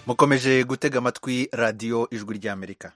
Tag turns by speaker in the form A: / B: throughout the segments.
A: mukomeje gutega amatwi radiyo ijwi ry'amerika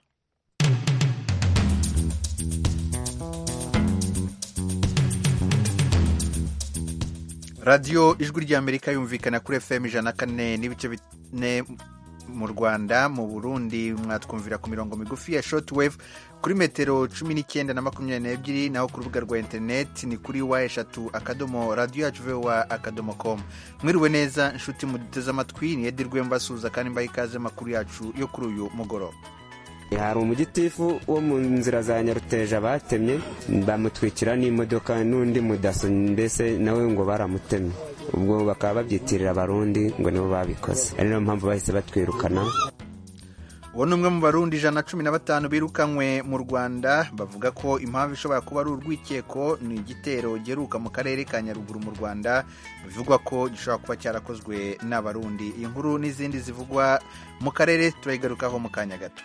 A: radiyo ijwi ry'amerika yumvikana kuri fm ijana na kane n'ibice bine mu rwanda mu burundi mwatwumvira ku mirongo migufi ya shortwave kuri metero cumi n'icyenda na makumyabiri n'ebyiri naho ku rubuga rwa interineti ni kuri wa eshatu akadomo radiyo yacu vowa akadomo komu mwiriwe neza inshuti muduteze amatwi ni edirwe mbasuhuza kandi mbaha ikaze amakuru yacu yo kuri uyu mugoroba
B: hari umugitifu wo mu nzira za nyaruteja batemye bamutwikira n'imodoka n'undi mudaso mbese nawe ngo baramutemye ubwo bakaba babyitirira abarundi ngo nibo babikoze ari nayo mpamvu bahise batwirukana
A: uwo ni umwe mu barundi ijana na cumi na batanu birukanywe mu rwanda bavuga ko impamvu ishobora kuba ari urwikeko ni igitero giheruka mu karere ka nyaruguru mu rwanda bivugwa ko gishobora kuba cyarakozwe n'abarundi iyi nkuru n'izindi zivugwa mu karere turayigarukaho mu kanya gato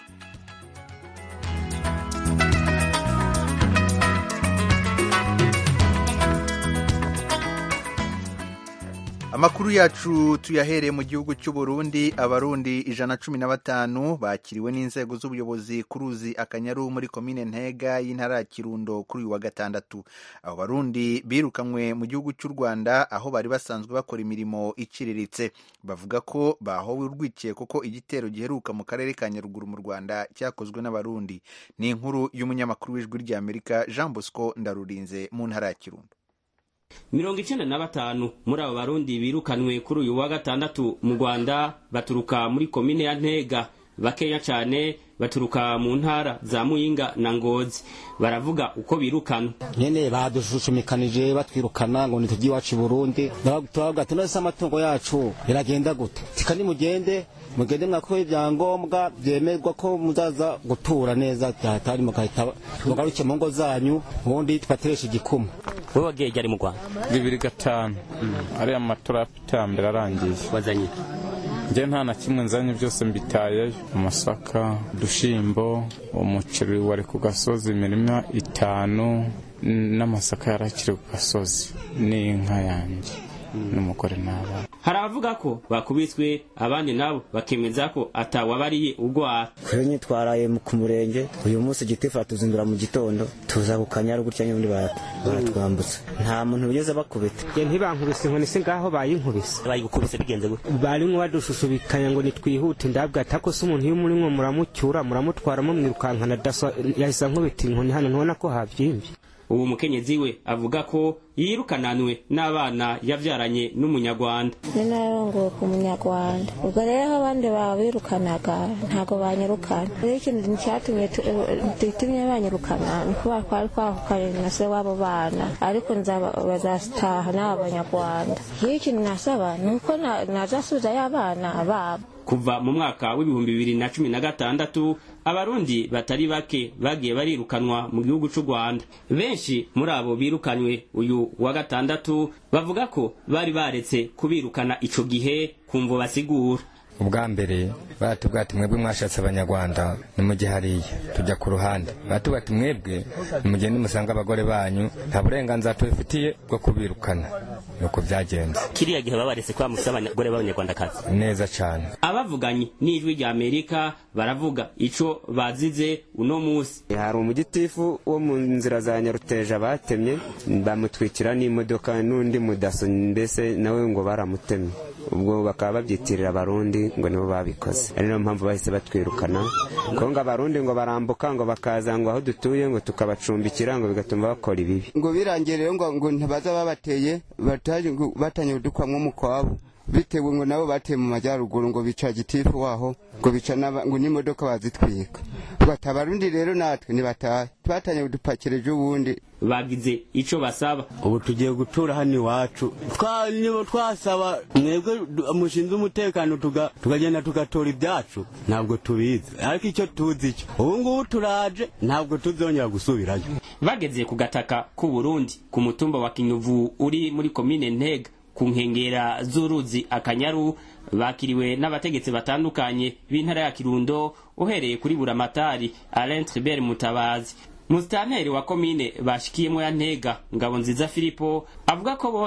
A: amakuru yacu tuyahereye mu gihugu cy'u Burundi abarundi ijana na cumi na batanu bakiriwe n'inzego z'ubuyobozi ku ruzi akanyaru muri komine ntega y'intara ya kirundo kuri uyu wa gatandatu abo barundi birukanywe mu gihugu cy'u rwanda aho bari basanzwe bakora imirimo iciriritse bavuga ko bahowe urwikeko ko igitero giheruka mu karere ka nyaruguru mu rwanda cyakozwe n'abarundi ni inkuru y'umunyamakuru w'ijwi ry'amerika jean bosco ndarurinze mu ntara ya kirundo
C: mirongo icenda na batanu muri abo barundi birukanwe kuri uyu wa gatandatu mu rwanda baturuka muri komine ya ntega bakeya cane baturuka mu ntara za muyinga na ngozi baravuga uko birukana
D: nyene badushushumikanyije batwirukana ngo nitujye iwacu i burundi turavuga ati nose amatungo yacu biragenda gute tika nimugende mugende mwakoye ibyangombwa byemerwa ko muzaza gutura neza byatari mugahita mugaruke mu ngo zanyu ubundi tubateresha igikuma
C: wowe wagiye ryari mu rwanda
E: bibiri gatanu ariya matora y'iterambere arangiye
C: wazanye
E: njye nta na kimwe nzanye byose mbitayeyo amasaka udushimbo umuceri wari ku gasozi imirima itanu n'amasaka yarakiri ku gasozi n'inka yanjye n'umugore n'abana
C: hari abavuga ko bakubiswe abandi nabo bakemeza ko atawabariye urwara
D: kwenye twaraye ku murenge uyu munsi igitifu atuzindura mu gitondo tuza ku kanyaru gutya nyundi baratwambutsa nta muntu ugeze bakubita
F: je ntibankubise inkoni se ngaho bayinkubise
C: bayigukubise bigenze gute
F: barimwo badushushubikanya ngo nitwihute ndabwa atako se umuntu iyo murimwo muramucyura muramutwara mumwirukankana daso yahise ankubita inkoni hano ntubona ko habyimbye
C: ubu mukenyezi we avuga ko yirukananwe n'abana yavyaranye n'umunyarwanda
G: ni narongowe ku munyarwanda ubwo rero aho abandi babirukanaga ntabwo banyirukana rero ikintu cyatumye gitumye banyirukana ni kuba twari twahukanye na se w'abo bana ariko bazataha n'abo banyarwanda iyo ikintu nasaba ni uko nazasubizayo abana babo
C: kuva mu mwaka w'ibihumbi bibiri na cumi na gatandatu abarundi batari bake bagiye barirukanwa mu gihugu c'u rwanda benshi muri abo birukanywe uyu wa gatandatu bavuga ko bari baretse kubirukana ico gihe kumvo basigura
H: ubwa mbere baratubwira ati mwebwe mwashatse abanyarwanda nimujye hariya tujya ku ruhande baratubwira ati mwebwe nimugende musanga abagore banyu nta burenganzira tubifitiye bwo kubirukana nuko byagenze
C: kiriya gihe babaretse kuba mufite abagore b'abanyarwandakazi
H: neza cyane
C: abavuganye n'ijwi rya amerika baravuga ico bazize uno musi
B: hari umugitifu wo mu nzira za nyaruteja batemye bamutwikira n'imodoka n'undi mudaso mbese nawe ngo baramutemye ubwo bakaba babyitirira abarundi ngo nibo babikoze ari nayo mpamvu bahise batwirukana ko ngo abarundi ngo barambuka ngo bakaza ngo aho dutuye ngo tukabacumbikira ngo bigatuma bakora ibibi
I: ngo birangiye rero ngo ngo ntibaza babateye batanye udukwamwo mu kwabo bitewe ngo nabo bateye mu majyaruguru ngo bica gitifu waho ngo bica ngo n'imodoka bazitwika bati abarundi rero natwe ntibatahe twatanye udupakireje ubundi
C: bagize ico basaba
J: ubu tugiye gutura hano iwacu nibo twasaba mwebwe mushinzwe umutekano tukagenda tugatora ibyacu ntabwo tubizi ariko icyo tuzi cyo ubu ngubu turaje ntabwo tuzongera gusubirayo
C: bageze ku gataka k'u Burundi ku mutumba wa Kinyuvu uri muri komine Ntega ku nkengera z'uruzi akanyaru bakiriwe n'abategetsi batandukanye b'intara ya kirundo uhereye kuri buramatari alain tribert mutabazi musitanteri wa komine bashikiyemo ya ntega ngabo nziza filipo avuga ko bose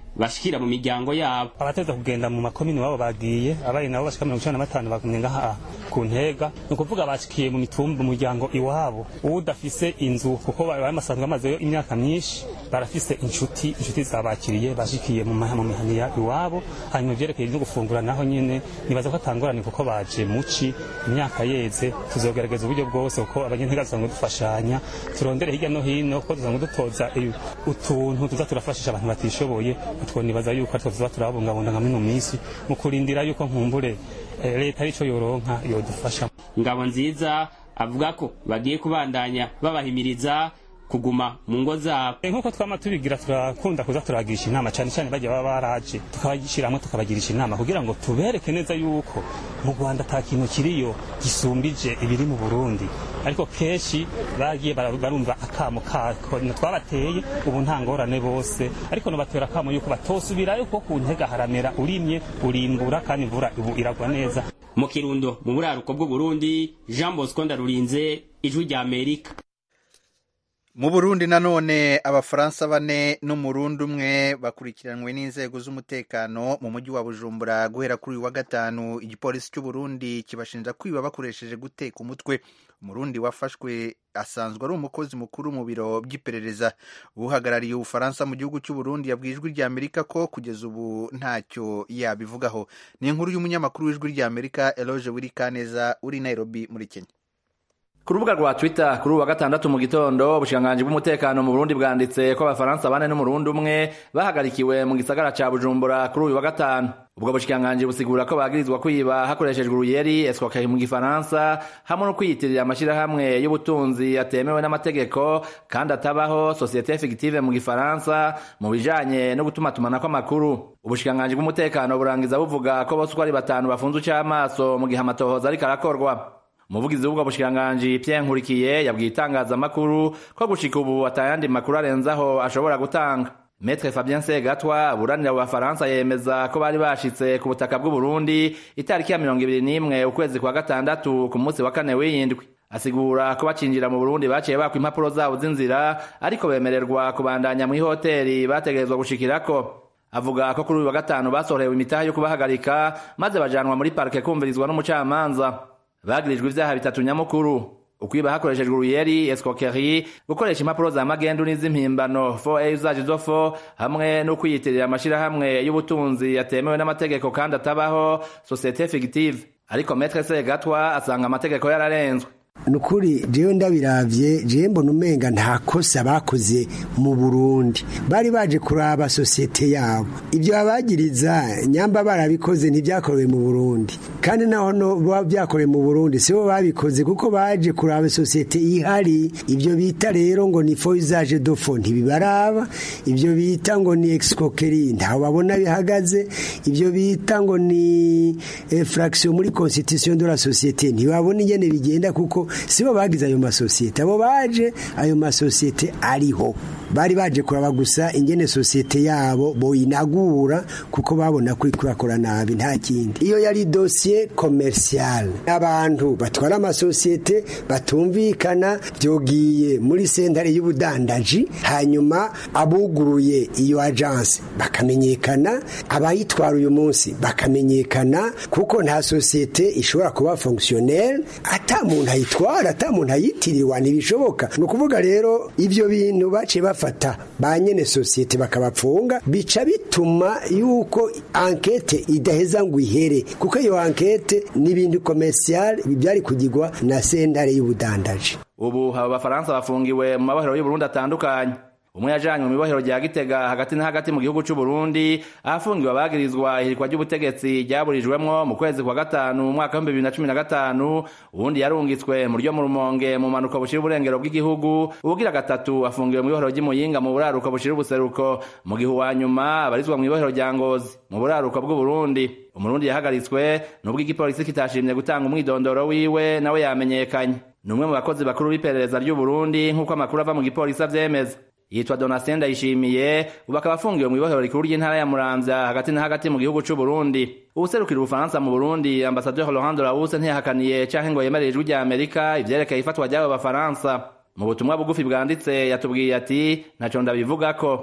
C: bashikira mu miryango yabo
K: abateza kugenda mu makomini wabo bagiye abari nabo bashika mirongo icenda na batanu bagumye ngaha ku ntega ni ukuvuga bashikiye mu mitumba umuryango iwabo udafise inzu kuko bamasanzwe bamazeyo imyaka myinshi barafise inshuti inshuti zabakiriye bashikiye mu maha- mu mihaniya iwabo hanyuma ivyerekeye no gufungura naho nyene nibaza ko atangorane kuko baje muci imyaka yeze tuzogerageza uburyo bwose kuko abanyentega dusanzwe dufashanya turondere hirya no hino kuko dusanzwe dutoza i- utuntu tuza turafashisha abantu batishoboye utwo nibaza yuko aritwo tuza turabungabunga nka mino minsi mu kurindira yuko nkumbure eh, leta arico yoronka yodufasha
C: ngabo nziza avuga ko bagiye kubandanya babahimiriza kuguma mu ngo zabo
K: nk'uko twama tubigira turakunda kuza turagirisha inama cyane cyane bajya baba baraje tukabashyiramo tukabagirisha inama kugira ngo tubereke neza yuko mu rwanda ata kintu kiriyo gisumbije ibiri mu burundi ariko kenshi bagiye bara- barumva akamo kako twabateye ubu nta ngorane bose ariko nobatera akamo yuko batosubirayo kuko ku ntega haramera urimye urimbura kandi imvura ubu iragwa neza
C: mu kirundo mu buraruko bw'uburundi jean bosco ndarurinze ijwi rya amerika
A: mu burundi nanone abafaransa bane n'umurundi umwe bakurikiranwe n'inzego z'umutekano mu mujyi wa bujumbura guhera kuri uyu wa gatanu igipolisi cy'uburundi kibashinja kwiba bakoresheje guteka umutwe umurundi wafashwe asanzwe ari umukozi mukuru mu biro by'iperereza uhagarariye ubufaransa mu gihugu cy'uburundi yabwiye ijwi rya amerika ko kugeza ubu ntacyo yabivugaho ni inkuru y'umunyamakuru w'ijwi rya amerika eloge wirikaneza uri nairobi muri kenya
L: ku rubuga rwa twitter kuri uwa gatandatu mu gitondo ubushikiranganji bw'umutekano mu burundi bwanditse ko abafaransa bane n'umurundi umwe bahagarikiwe mu gisagara ca bujumbura kuri uyu wa gatanu ubwo bushikiranganji busigura ko bagirizwa kwiba hakoreshejwe uruyeri escroquerie mu gifaransa hamwe no kwiyitirira amashirahamwe y'ubutunzi atemewe n'amategeko kandi atabaho societe fictive mu gifaransa mu bijanye no gutumatumanako amakuru ubushikiranganji bw'umutekano burangiza buvuga ko bose uko ari batanu bafunze ic'amaso mu gihe amatohoza ariko arakorwa umuvugizi w'ubwo bushikiranganji Pierre Nkurikiye yabwiye itangazamakuru ko gushika ubu atayandi makuru arenzaho ashobora gutanga Maître Fabien Segatwa aburanira mu Bafaransa yemeza ko bari bashitse ku butaka bw'u Burundi itariki ya mirongo ibiri n'imwe ukwezi kwa gatandatu ku munsi wa kane w'iyindwi asigura ko bacinjira mu Burundi baciye bakwa impapuro zabo z'inzira ariko bemererwa kubandanya mu ihoteli bategerezwa gushikirako avuga ko kuri uyu wa gatanu basohorewe imitahe yo kubahagarika maze bajanwa muri parike kumvirizwa n'umucamanza bagirijwe ivyaha bitatu nyamukuru ukwiba hakoreshejwe uruyeri escroquerie gukoresha impapuro za magendu n'iz'impimbano fo usage zo fo hamwe no kwiyitirira amashirahamwe y'ubutunzi yatemewe n'amategeko kandi atabaho societe fictive ariko metre segatwa asanga amategeko yararenzwe
M: nukuri jewe ndabiravye jewe mbona umenga nta kosa bakoze mu Burundi bari baje kuraba sosiyete yabo ibyo babagiriza nyamba barabikoze ntibyakorewe mu Burundi kandi naho no baba byakorewe mu Burundi sibo babikoze kuko baje kuraba sosiyete ihari ibyo bita rero ngo ni fo usage de fo ntibibaraba ibyo bita ngo ni escroquerie ntaho babona bihagaze ibyo bita ngo ni infraction muri constitution de la société ntibabona ingene bigenda kuko sibo bagize ayo masosiyete abo baje ayo masosiyete ariho bari baje kuraba gusa ingene sosiyete yabo boyinagura kuko babona ko ikurakora nabi nta kindi iyo yari dosiye komercial abantu batwara amasosiyete batumvikana byogiye muri sentare y'ubudandaji hanyuma abuguruye iyo agence bakamenyekana abayitwara uyu munsi bakamenyekana kuko nta sosiyete ishobora kuba fonctionnel ata muntu ayitwara ata muntu ayitiriwe ntibishoboka ni ukuvuga rero ibyo bintu baciye bafata ba nyene sosiyete bakabapfunga bica bituma yuko ankete idaheza ngo ihere kuko iyo ankete ni ibintu komercial byari kugirwa na sentare y'ubudandaji
L: ubu aba bafaransa bafungiwe mu mabohero y'uburundi atandukanye umwe yajanywe mu ibohero rya gitega hagati na hagati mu gihugu c'uburundi ahafungiwe abagirizwa ihirikwa ry'ubutegetsi ryaburijwemwo mu kwezi kwa gatanu mu mwaka w'ibihumbi bibiri na cumi na gatanu uwundi yarungitswe mu ryo mu rumonge mu manuko bushira uburengero bw'igihugu ubugira gatatu afungiwe mu ibohero ry'imuyinga mu buraruko bushira ubuseruko mu gihe uwa nyuma abarizwa mu ibohero rya ngozi mu buraruko bw'uburundi umurundi yahagaritswe nubwo igipolisi kitashimye gutanga umwidondoro wiwe nawe yamenyekanye ni umwe mu bakozi bakuru b'iperereza ry'uburundi nk'uko amakuru ava mu gipolisi avyemeza yitwa Donatien Ndayishimiye ubu akaba afungiwe mu ibohero rikuru ry'intara ya Muramvya hagati na hagati mu gihugu c'u Burundi uwuserukira Ubufaransa mu Burundi Ambassadeur Laurent Delahousse ntiyahakaniye canke ngo yemerere ijwi rya Amerika ivyerekeye ifatwa ry'abo Bafaransa mu butumwa bugufi bwanditse yatubwiye ati ntaco ndabivugako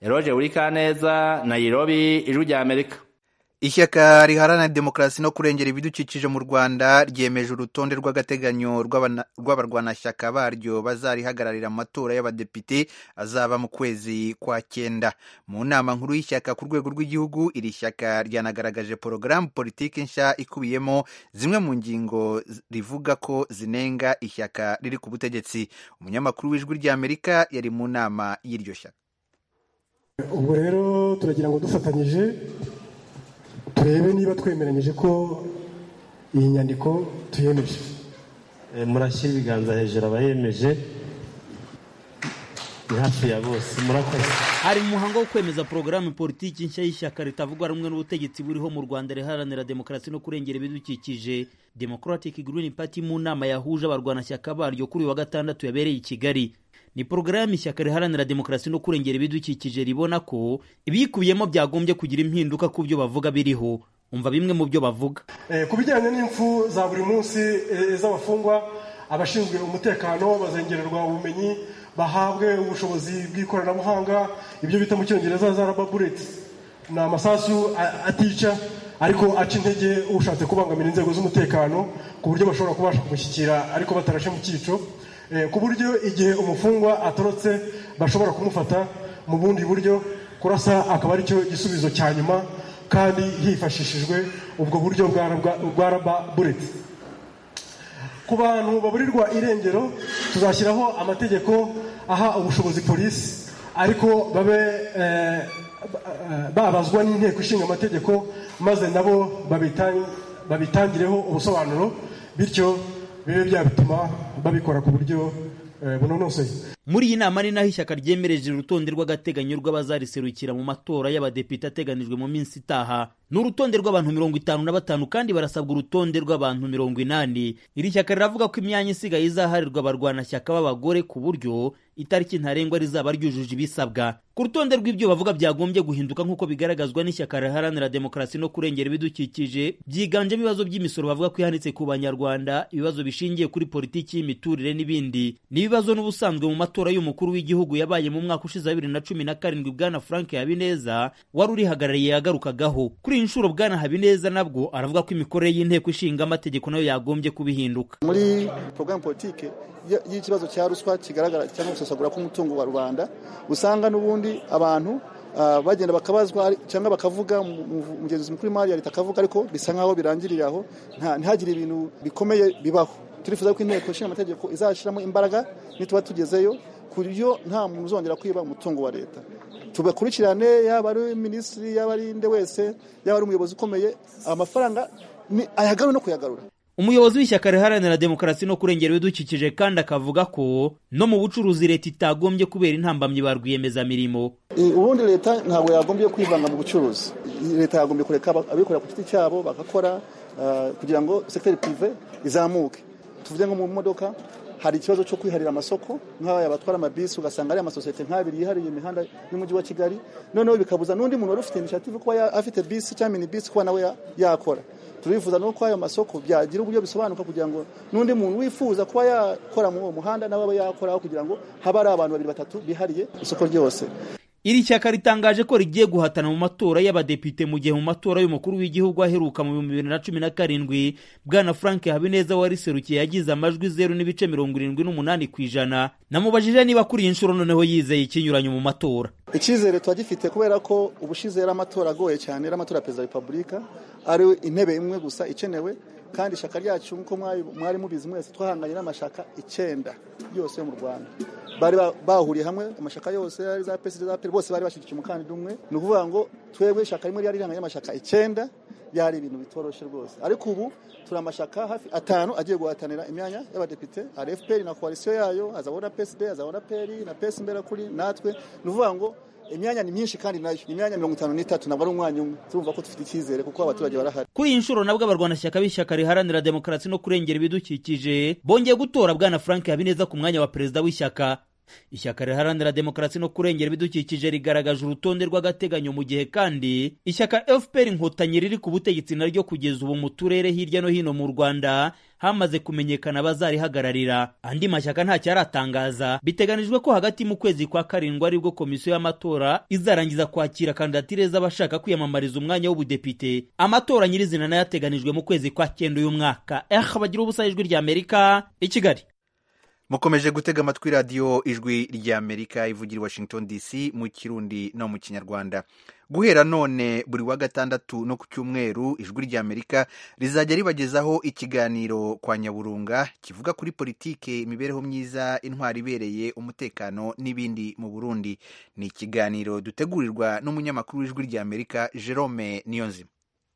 L: eroge urikaneza nairobi ijwi rya amerika
A: ishyaka riharanira demokarasi no kurengera ibidukikije mu rwanda ryemeje urutonde rw'agateganyo rw'abarwanashyaka baryo bazarihagararira mu matora y'abadepite azaba mu kwezi kwa cyenda mu nama nkuru y'ishyaka ku rwego rw'igihugu iri shyaka ryanagaragaje porogaramu politiki nshya ikubiyemo zimwe mu ngingo rivuga ko zinenga ishyaka riri ku butegetsi umunyamakuru w'ijwi ry'amerika yari mu nama y'iryo shyaka
N: ubwo rero turagira ngo dufatanyije turebe niba twemeranyije ko iyi nyandiko tuyemeje
O: murashyira ibiganza hejuru abayemeje ni hafi ya bose murakoze
P: hari umuhango wo kwemeza porogaramu politiki nshya y'ishyaka ritavugwa rumwe n'ubutegetsi buriho mu rwanda riharanira demokarasi no kurengera ibidukikije democratic green party mu nama yahuje abarwanashyaka baryo kuri uyu wa gatandatu yabereye i kigali ni porogaramu ishyaka riharanira demokarasi no kurengera ibidukikije ribona ko ibiyikubiyemo byagombye kugira impinduka ku byo bavuga biriho umva bimwe mu byo bavuga
N: ku bijyanye n'impfu za buri munsi z'abafungwa abashinzwe umutekano bazengererwa ubumenyi bahabwe ubushobozi bw'ikoranabuhanga ibyo bita mu cyongereza za raba bureti ni amasasu atica ariko aca intege ushatse kubangamira inzego z'umutekano ku buryo bashobora kubasha kumushyikira ariko batarashe mu cyico ku buryo igihe umufungwa atorotse bashobora kumufata mu bundi buryo kurasa akaba aricyo gisubizo cya nyuma kandi hifashishijwe ubwo buryo bwa raba bureti ku bantu baburirwa irengero tuzashyiraho amategeko aha ubushobozi polisi ariko babe babazwa n'inteko ishinga amategeko maze nabo babitangireho ubusobanuro bityo bibe byatuma babikora ku buryo bunonosoye
P: muri iyi nama ni naho ishyaka ryemereje urutonde rw'agateganyo rw'abazariserukira mu matora y'abadepite ateganijwe mu minsi itaha ni urutonde rw'abantu mirongo itanu na batanu kandi barasabwa urutonde rw'abantu mirongo inani iri shyaka riravuga ko imyanya isigaye izaharirwa abarwanashyaka b'abagore ku buryo itariki ntarengwa rizaba ryujuje ibisabwa ku rutonde rw'ibyo bavuga byagombye guhinduka nk'uko bigaragazwa n'ishyaka riharanira demokarasi no kurengera ibidukikije byiganjemo ibibazo by'imisoro bavuga ko ihanitse ku banyarwanda ibibazo bishingiye kuri politiki y'imiturire n'ibindi n'ibibazo n'ubusanzwe mu matora y'umukuru w'igihugu yabaye mu mwaka ushize wa bibiri na cumi na karindwi bwana frank habineza wari urihagarariye yagarukagaho kuri iyi nshuro bwana habineza nabwo aravuga ko imikorere y'inteko ishinga amategeko nayo yagombye kubihinduka
Q: muri porogaramu politike y'ikibazo cya ruswa kigaragara cyangwa gusesagura k'umutungo wa rubanda usanga n'ubundi abantu bagenda bakabazwa cyangwa bakavuga umugenzuzi mukuru w'imari ya leta akavuga ariko bisa nk'aho birangirira aho ntihagire ibintu bikomeye bibaho turifuza ko inteko ishinga amategeko izashyiramo imbaraga nituba tugezeyo ku buryo nta muntu uzongera kwiba umutungo wa leta tubakurikirane yaba ari minisitiri yaba ari nde wese yaba ari umuyobozi ukomeye amafaranga ayagarure no kuyagarura
P: umuyobozi w'ishyaka riharanira demokarasi no kurengera ibidukikije kandi akavuga ko no mu bucuruzi leta itagombye kubera intambamyi ba rwiyemezamirimo
Q: ubundi leta ntabwo yagombye kwivanga mu bucuruzi leta yagombye kureka abikorera ku giti cyabo bagakora kugira ngo sekiteri pirive izamuke tuvuge nko mu modoka hari ikibazo cyo kwiharira amasoko nk'abaya batwara amabisi ugasanga ari amasosiyete nk'abiri yihariye imihanda y'umujyi wa kigali noneho bikabuza n'undi muntu wari ufite initiative kuba afite bisi cyangwa mini bisi kuba nawe yakora turifuza nuko ayo masoko byagira uburyo bisobanuka kugira ngo n'undi muntu wifuza kuba yakora muri uwo muhanda nawe abe yakoraho kugira ngo habe ari abantu babiri batatu bihariye isoko ryose
P: iri shyaka ritangaje ko rigiye guhatana mu matora y'abadepite mu gihe mu matora y'umukuru w'igihugu aheruka mu bihumbi bibiri na cumi na karindwi bwana frank habineza wariserukiye yagize amajwi zeru n'ibice mirongo irindwi n'umunani ku ijana namubajije niba kuri iyi nshuro noneho yizeye ikinyuranyo mu matora
Q: icyizere tuba gifite kubera ko ubushize yari amatora agoye cyane yari amatora ya perezida wa repubulika ari intebe imwe gusa ikenewe kandi ishyaka ryacu nk'uko mwari mubizi mwese twahanganye n'amashaka icyenda yose yo mu rwanda bari bahuriye hamwe amashaka yose ari za pesi za peri bose bari bashyigikiye umukandida umwe ni ukuvuga ngo twebwe ishyaka rimwe ryari rihanganye n'amashaka icyenda byari ibintu bitoroshye rwose ariko ubu turi amashaka hafi atanu agiye guhatanira imyanya y'abadepite hari fpr na koalisiyo yayo hazabona psd hazabona peri na pesi imberakuri natwe ni ukuvuga ngo imyanya ni myinshi kandi nayo ni imyanya mirongo itanu n'itatu ntabwo ari umwanya umwe turumva ko dufite icyizere kuko abaturage barahari
P: kuri iyi nshuro nabwo abarwanashyaka b'ishyaka riharanira demokarasi no kurengera ibidukikije bongeye gutora bwana frank habineza ku mwanya wa perezida w'ishyaka ishyaka riharanira demokarasi no kurengera ibidukikije rigaragaje urutonde rw'agateganyo mu gihe kandi ishyaka fpr inkotanyi riri ku butegetsi naryo kugeza ubu mu turere hirya no hino mu rwanda hamaze kumenyekana abazarihagararira andi mashyaka ntacyo aratangaza biteganijwe ko hagati mu kwezi kwa karindwi aribwo komisiyo y'amatora izarangiza kwakira kandidatire z'abashaka kwiyamamariza umwanya w'ubudepite amatora nyirizina nayo ateganijwe mu kwezi kwa cyenda uyu mwaka eh bagira ubusa ijwi rya amerika i kigali
A: mukomeje gutega amatwi radiyo ijwi ry'amerika ivugira i washington dc mu kirundi no mu kinyarwanda guhera none buri wa gatandatu no ku cyumweru ijwi ry'amerika rizajya ribagezaho ikiganiro kwa nyaburunga kivuga kuri politike imibereho myiza intwari ibereye umutekano n'ibindi mu burundi ni ikiganiro dutegurirwa n'umunyamakuru w'ijwi ry'amerika jerome niyonzima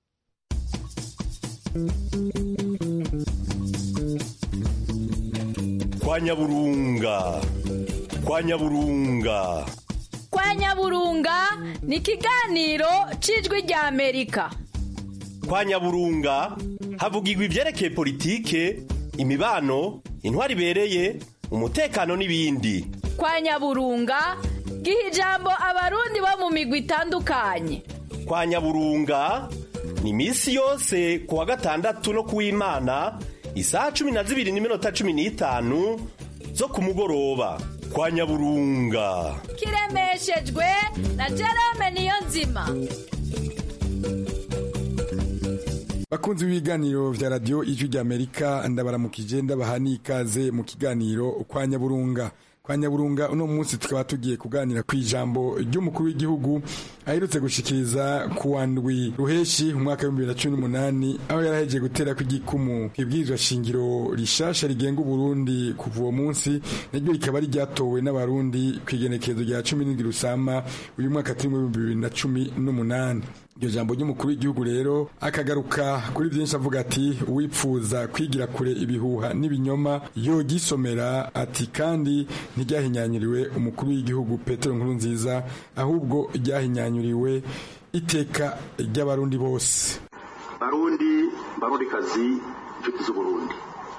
R: kwa nyaburunga kwa nyaburunga
S: kwa nyaburunga ni ikiganiro cy'ijwi rya amerika
R: kwa nyaburunga havugirwa ibyerekeye politike imibano intwari ibereye umutekano n'ibindi
S: kwa nyaburunga giha ijambo abarundi bo mu migwi itandukanye
R: kwa nyaburunga ni iminsi yose ku wa gatandatu no ku w'imana isaha cumi na zibiri n'iminota cumi n'itanu zo ku mugoroba kwa nyaburunga
S: kiremeshejwe na jerome niyo nzima
T: bakunzi b'ibiganiro vya radiyo ijwi ry'amerika ndabaramukije ndabaha n'ikaze mu kiganiro kwa nyaburunga kwa nyaburunga uno munsi tukaba tugiye kuganira ku ijambo ry'umukuru w'igihugu aherutse gushikiriza ku wa ndwi ruheshi umwaka w'ibihumbi bibiri na cumi n'umunani aho yarahejeje gutera ko igikumu ku ibwirizwa shingiro rishasha rigenga uburundi kuva uwo munsi naryo rikaba ryatowe n'abarundi ku igenekerezo rya cumi n'indwi rusama uyu mwaka turimo w'ibihumbi bibiri na cumi n'umunani iryo jambo ry'umukuru w'igihugu rero akagaruka kuri byinshi avuga ati uwipfuza kwigira kure ibihuha n'ibinyoma yogisomera ati kandi ntiryahinyanyuriwe umukuru w'igihugu petero nkuru nziza ahubwo ryahinyanyuriwe iteka ry'abarundi bose
U: barundi barundikazi inshuti z'uburundi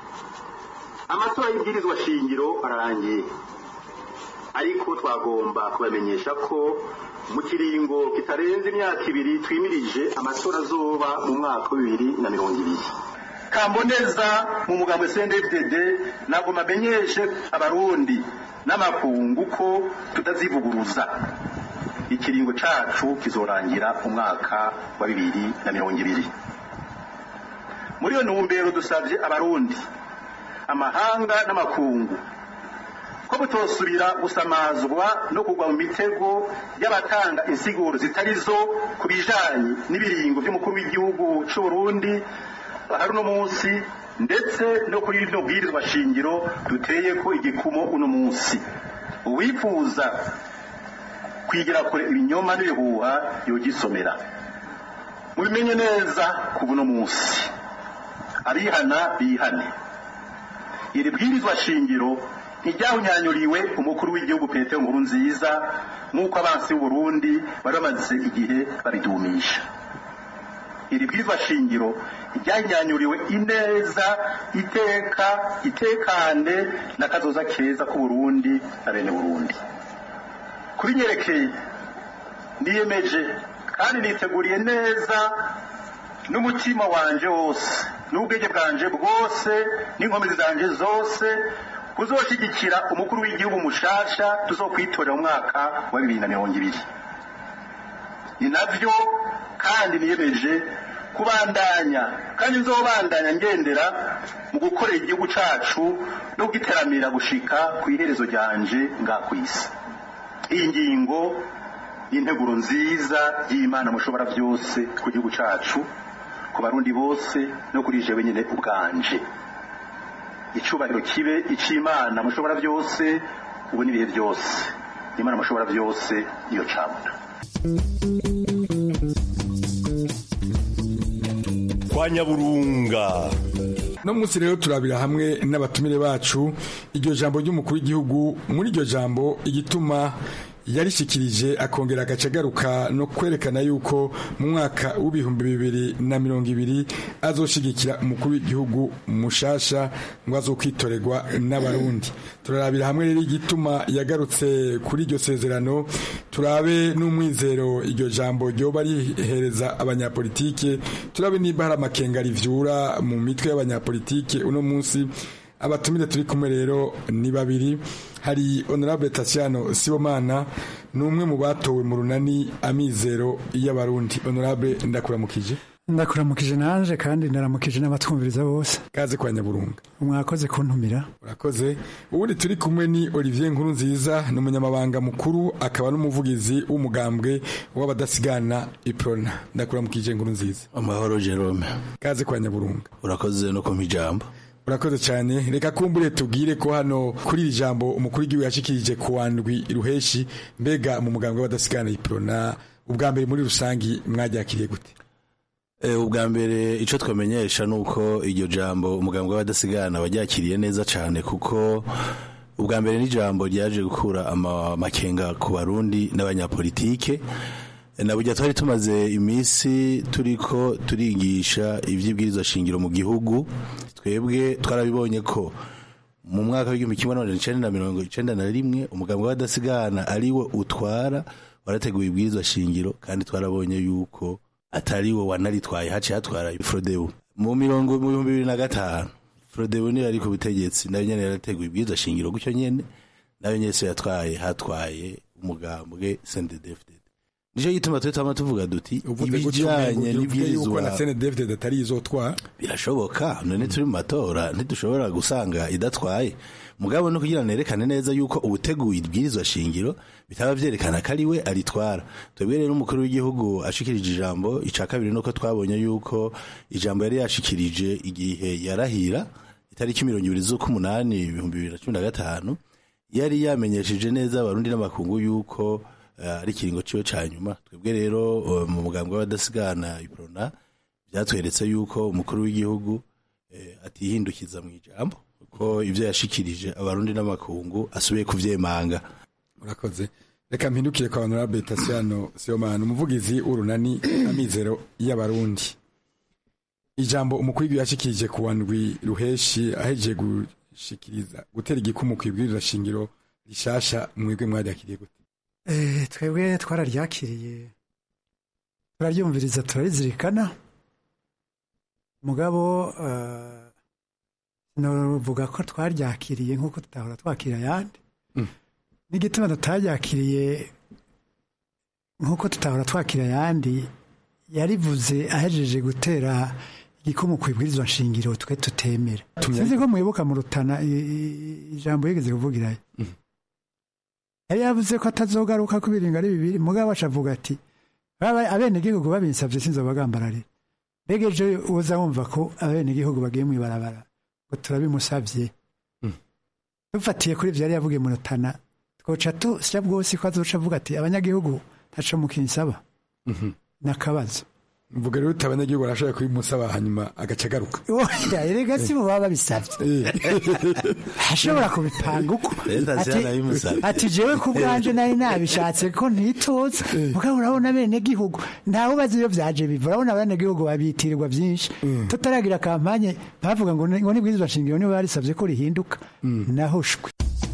U: amatora y'ibwirizwa shingiro ararangiye ariko twagomba kubamenyesha ko mu kiringo kitarenze imyaka ibiri twimirije amatora azoba mu mwaka wa bibiri na mirongo ibiri kamboneza mu mugambo cndfdd ntabwo mamenyeshe abarundi n'amakungu ko tutazivuguruza ikiringo cacu kizorangira umwaka wa bibiri na mirongo ibiri muri iyo ntumbero dusabye abarundi amahanga n'amakungu ko butosubira gusamazwa no kugwa mu mitego y'abatanga insiguro zitari zo ku bijanye n'ibiringo by'umukuru w'igihugu c'u Burundi hari uno munsi ndetse no kuri rino bwirizwa shingiro duteye ko igikumo uno munsi uwifuza kwigira kure ibinyoma n'ibihuha yogisomera mubimenye neza ku buno munsi abihana bihane iri bwirizwa shingiro ntiryahunyanyuriwe umukuru w'igihugu petero nkuru nziza nk'uko abansi b'uburundi bari bamaze igihe babidumisha iri bwirizwa shingiro ryahinyanyuriwe ineza iteka itekane n'akazoza keza k'uburundi na bene burundi kubinyerekeye niyemeje kandi niteguriye neza n'umutima wanje wose n'ubwenge bwanje bwose n'inkomezi zanje zose kuzoshigikira umukuru w'igihugu mushasha tuzokwitorera mu mwaka wa bibiri na mirongo ibiri ni navyo kandi niyemeje kubandanya kandi nzobandanya ngendera mu gukorera igihugu cacu no kugiteramira gushika ku iherezo ryanje nga kw'isi iyi ngingo y'integuro nziza y'imana mushobora byose ku gihugu cacu ku barundi bose no kuri jewe nyine ubwanje icubahiro kibe ic'imana mushobora byose ubu n'ibihe byose imana mushobora byose niyo cabona
R: kwa nyaburunga
T: no munsi rero turabira hamwe n'abatumire bacu iryo jambo ry'umukuru w'igihugu muri iryo jambo igituma yarishikirije akongera agaca agaruka no kwerekana yuko mu mwaka w'ibihumbi bibiri na mirongo ibiri azoshigikira umukuru w'igihugu mushasha ngo azokwitorerwa n'abarundi turarabira hamwe rero igituma yagarutse kuri iryo sezerano turabe n'umwizero iryo jambo ryoba rihereza abanyapolitike turabe niba hari amakenga rivyura mu mitwe y'abanyapolitike uno munsi abatumire turi kumwe rero ni babiri hari honorable Tatiano Sibomana ni umwe mu batowe mu runani amizero y'abarundi honorable ndakuramukije
E: ndakuramukije nanje kandi ndaramukije n'abatwumviriza bose
T: kaze kwa nyaburunga
E: mwakoze kuntumira
T: urakoze ubundi turi kumwe ni Olivier Nkuru nziza ni umunyamabanga mukuru akaba n'umuvugizi w'umugambwe w'abadasigana iprona ndakuramukije Nkuru nziza
V: amahoro Jerome
T: kaze kwa nyaburunga
V: urakoze no kumpa ijambo
T: urakoze cyane reka kumbure tubwire ko hano kuri iri jambo umukuru w'igihugu yashikirije ku wandwi ruheshi mbega mu mugambwe w'abadasigana iprona ubwa mbere muri rusangi mwaryakiriye gute
V: ubwa mbere icyo twamenyesha ni uko iryo jambo umugambwe w'abadasigana waryakiriye neza cyane kuko ubwa mbere n'ijambo ryaje gukura amakenga ku barundi n'abanyapolitike na burya twari tumaze iminsi turiko turigisha iby'ibwirizwa shingiro mu gihugu twebwe twarabibonye ko mu mwaka w'igihumbi kimwe n'amajana icenda na mirongo icenda na rimwe umugambwe w'abadasigana ari wo utwara warateguye ibwirizwa shingiro kandi twarabonye yuko atari wo wanaritwaye haciye hatwara frodebu mu mirongo mu bihumbi bibiri na gatanu frodebu niyo yari ku butegetsi nayo nyene yarateguye ibwirizwa shingiro gutyo nyene nayo nyene so yatwaye hatwaye umugambwe sendedefde nico gituma twe twama tuvuga duti ibijanye
T: n'ibwirizwa na CNDD atari izotwara
V: birashoboka none turi mu matora ntidushobora gusanga idatwaye mugabo no kugira nerekane neza yuko ubuteguye ibwirizwa shingiro bitaba vyerekana ko ari we aritwara twebwe rero umukuru w'igihugu ashikirije ijambo ica kabiri nuko twabonye yuko ijambo yari yashikirije igihe yarahira itariki mirongo ibiri z'ukumunani ibihumbi bibiri na cumi na gatanu yari yamenyesheje neza abarundi n'amakungu yuko ari ikiringo ciwe ca nyuma twebwe rero mu mugambwe w'abadasigana iprona byatweretse yuko umukuru w'igihugu atihindukiza mu ijambo ko ibyo yashikirije abarundi n'amakungu asubiye kuvyemanga
T: urakoze reka mpindukire kwa honorable Tasiano Sibomana umuvugizi w'urunani amizero y'abarundi ijambo umukuru w'igihugu yashikirije ku wandwi ruheshi ahejeje gushikiriza gutera igikumu ku ibwirizwa shingiro rishasha mwebwe mwaryakiriye gute
E: twebwe twararyakiriye turaryumviriza turarizirikana mugabo navuga ko twaryakiriye nk'uko tutahora twakira ayandi n'igituma tutaryakiriye nk'uko tutahora twakira ayandi yarivuze ahejeje gutera igikumu ku ibwirizwa nshingiro twe tutemera sinzi ko mwibuka mu rutana ijambo yigeze kuvugirayo yari yavuze ko atazogaruka ko ibiringo ari bibiri mugabo acavuga ati abenegihugu babinsabye sinzobagambararira mbega ejo uza wumva ko abenegihugu bagiye mu ibarabara ngo turabimusabye dufatiye kuri ibyo yari yavugiye mu rutana twoca tusya bwose ko azoca avuga ati abanyagihugu ntaco mukinsaba nakabazo
T: mvuga rero uti abanyagihugu barashobora kubimusaba hanyuma agaca agaruka
E: oya erega si mu baba babisabye ashobora kubipanga uko ati jewe ku bwanje nari nabishatse ko ntitoza mugabo urabona bene gihugu ntawe ubazi iyo vyaje biva urabona bene gihugu babitirirwa vyinshi tutaragira kampanye bavuga ngo ngo nibwirizwa shingiro niba barisavye ko rihinduka nahoshwe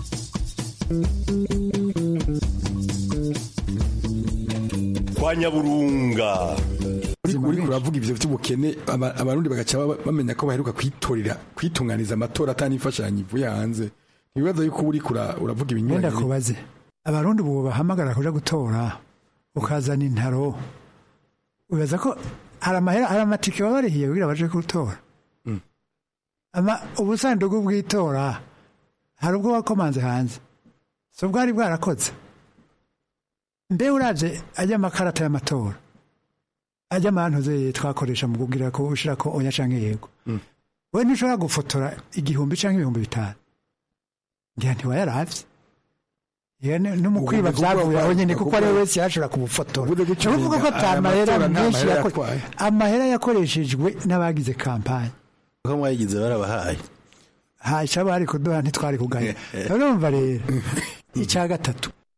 R: kwa nyaburunga
T: uri kuravuga ivyo vy'ubukene abarundi bagaca bamenya ko baheruka kwitorera kwitunganiza amatora atani imfashanyo ivuye hanze ntibibaza yuko uri uravuga ibinyuranye
E: wenda kubaze abarundi ubu bahamagara kuja gutora ukazana intaro ubaza ko hari amahera hari amatike baba barihiye kugira baje gutora ama ubusanduku bw'itora hari ubwo wakomanze hanze so bwari bwarakoze mbe uravye ajya amakarata y'amatora ajya amantu twakoresha mu kugira ko ushira ko oya canke yego we ntushobora gufotora igihumbi canke ibihumbi bitanu ngira ntiwayaravye n'umukwiba vyavuye aho nyene kuko ari wese yashobora kubufotora uvuga ko ata mahera menshi amahera yakoreshejwe n'abagize kampanye
V: ko mwayigize barabahaye
E: ha icyo bari kuduha ntitwari kugaya urumva rero icya gatatu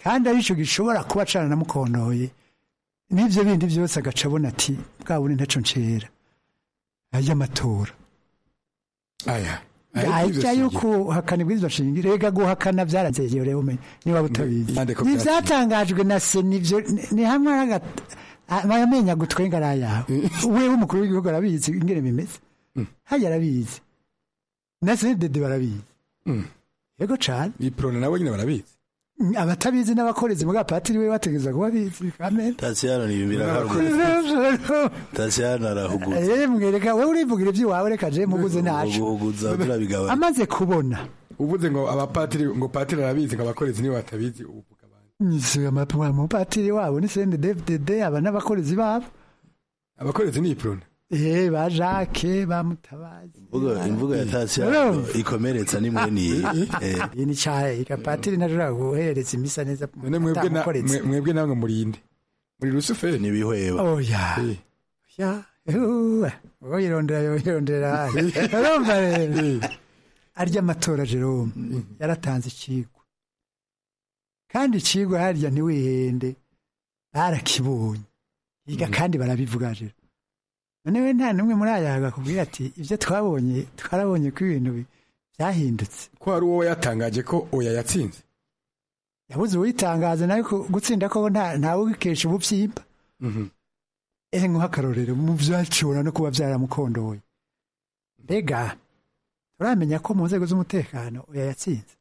E: kandi aricyo gishobora kuba caranamukontoye n'ibyo bindi byose agaca abona ati bwa bundi ntaco ncera ay'amatora
T: aya
E: ajya yuko uhakana ibwirizwa shingiro rega guhakana byaranzeye rero umenye niba utabizi
T: ko
E: ni byatangajwe na se nivyo ni- ni hamwe amenya gutwenga ari ayawe wewe umukuru w'igihugu arabizi ingene bimeze hajya arabizi na se dede barabizi yego cane
T: iprone nabo nyine barabizi
E: Mm, abatabizi n'abakorezi muga patiri we bategeza kuba bizi kamere
V: tasiyano niyumvira tasiyano arahugutse
E: Eh, mwereka wewe urivugira iby'iwawe reka je muguze nacu
V: guhuguza turabigabanya
E: amaze kubona
T: uvuze ngo abapatiri ngo patiri arabizi ngo abakorezi nibo batabizi ubu
E: Nise amapwa umupatiri wabo ni sende DFDD aba n'abakorezi babo
T: abakorezi ni iprone
E: eh ba Jacques ba Mutabazi
V: imvugo imvugo ya tasiyano ikomeretsa ni mwene eh
E: iyi ni cyahe patiri najura guhereza imisa neza
T: none mwebwe na-
E: utamukoretse.
T: mwe- mwebwe namwe murinde muri rusuferi
V: nibihweba
E: oya ya uwe uwo yirondera yo yirondera urumva rero arya amatora Jerome yaratanze ikigwa kandi ikigwa harya ntiwihende barakibonye yiga kandi barabivuga rero none we nta n'umwe muri aya akakubwira ati ibyo twabonye twarabonye ko ibintu bi- byahindutse
T: ko hari uwo yatangaje ko oya yatsinze
E: yabuze uwitangaza nawe ko gutsinda ko nta ntawe ugikesha ububyimba ehe nk'akarorero mu byacura no kuba byaramukondoye mbega turamenya ko mu nzego z'umutekano oya yatsinze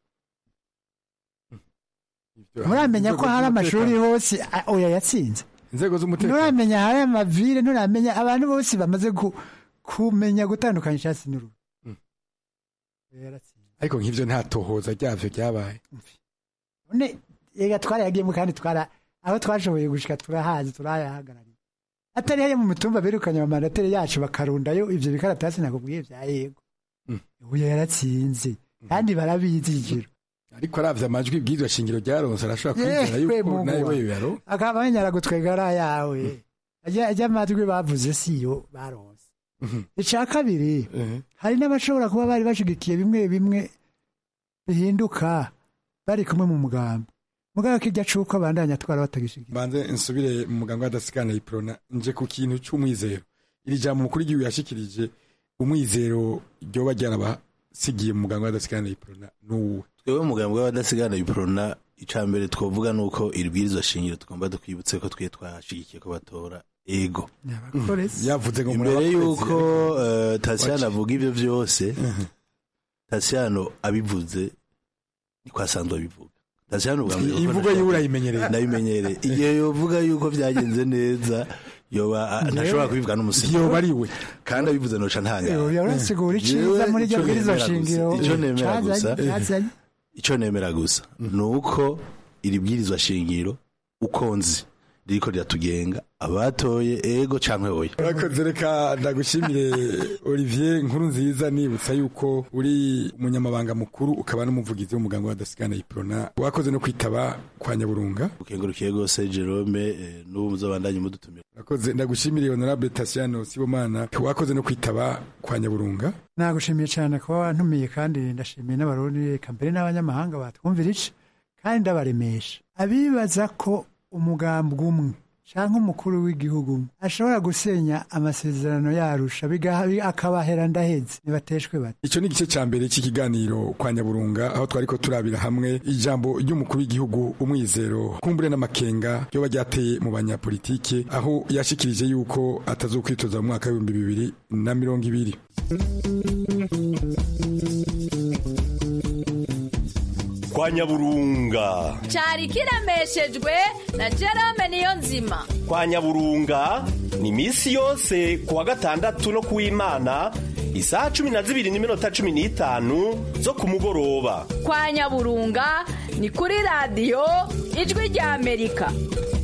E: muramenya ko hari amashuri hose a- oya yatsinze
T: inzego z'umutekano
E: nturamenya hari amavire nturamenya abantu bose bamaze ku- kumenya gutandukanya icyatsi n'uruhu Oya yaratsinze.
T: ariko nk'ivyo nta tohoza ryavyo ryabaye
E: none yega twarayagiyemo kandi twara aho twashoboye gushika turahazi turayahagarariye atari hariya mu mitumba birukanye amamandateri yacu bakarundayo ivyo bikaratasi nakubwiye vya yego uya yaratsinze kandi barabizi igiro
T: ariko aravye amajwi ibwirizwa shingiro ryaronse arashobora kwizera
E: Yewe
T: yuko
E: Mungu
T: nawe
E: wa-
T: we yaro
E: akaba banyara gutwega ari ayawe ajya ajya amatwi bavuze siyo baronse ica kabiri hari n'abashobora kuba bari bashigikiye bimwe bimwe bihinduka bari kumwe mu mugambi mugabo kijya cuko abandanya twara batagishigikiye
T: banze nsubire mu muganga w'adasikana iprona nje ku kintu c'umwizero iri jambo umukuru w'igihugu yashikirije umwizero ryoba ryarabasigiye mu muganga w'adasikana iprona n'uwe
V: twebwe umugambi w'abadasigana biprona icya mbere twavuga ni uko iri bwirizwa shingiro tugomba dukwibutse ko twe twashigikiye ko batora ego
T: yavuze ngo muri
V: imbere
T: abakozi,
V: y'uko
T: ariko-
V: eh, tasiyano
T: Waci.
V: avuga ibyo byose tasiyano abivuze niko asanzwe abivuga tasiyano ubwa mbere
T: imvugo yiwe urayimenyereye
V: ndabimenyereye igihe yovuga yuko byagenze neza yoba ah, ntashobora kubivuga n'umusizi
T: yoba ari we
V: kandi abivuze noca ntangara
E: Yoba urasigura iciza muri iryo bwirizwa shingiro
V: icyo nemera
E: cazanye-
V: gusa
E: cazanye.
V: icyo nemera gusa ni uko iri bwirizwa shingiro uko nzi ririko riratugenga abatoye ego cyangwa oya
T: urakoze reka ndagushimire olivier nkuru nziza nibutsa yuko uri umunyamabanga mukuru ukaba n'umuvugizi w'umuganga w'adasigana iprona wakoze no kwitaba kwa nyaburunga
V: ukengurukiye rwose jerome eh, n'ubu muzabandanye mudutumira
T: urakoze ndagushimire honorable tasiano sibomana wakoze no kwitaba kwa nyaburunga
E: nagushimiye cyane kuba wantumiye kandi ndashimiye n'abarundi reka mbere n'abanyamahanga batwumvira ici kandi ndabaremesha abibaza ko umugambi umwe cyangwa umukuru w'igihugu umwe ashobora gusenya amasezerano yarusha bigaha akabahera ndaheze nibateshwe bate
T: icyo ni igice cya mbere cy'ikiganiro kwa nyaburunga aho twari ko turabira hamwe ijambo ry'umukuru w'igihugu umwizero kumbure n'amakenga ryoba ryateye mu banyapolitike aho yashikirije yuko atazokwitoza mu mwaka w'ibihumbi bibiri na mirongo ibiri
R: kwa nyaburunga
S: cyari kiremeshejwe na Jerome niyo nzima
R: kwa nyaburunga ni iminsi yose ku wa gatandatu no ku w'imana isaha cumi na zibiri n'iminota cumi n'itanu zo ku mugoroba
S: kwa nyaburunga ni kuri radiyo ijwi rya amerika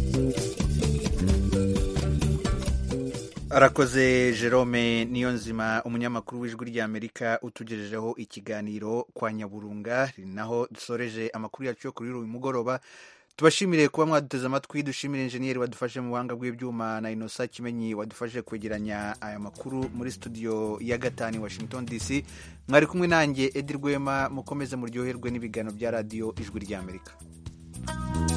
A: arakoze jerome niyo nzima umunyamakuru w'ijwi ry'amerika utugejejeho ikiganiro kwa nyaburunga ni naho dusoreje amakuru yacu yo kuri uyu mugoroba tubashimire kuba mwaduteze amatwi dushimire injeniyeri wadufashe mu buhanga bw'ibyuma na inosa kimenyi wadufashe kwegeranya aya makuru muri studio ya gatanu washington dc mwari kumwe nanjye edi rwema mukomeze muryoherwe n'ibiganiro bya radiyo ijwi ry'amerika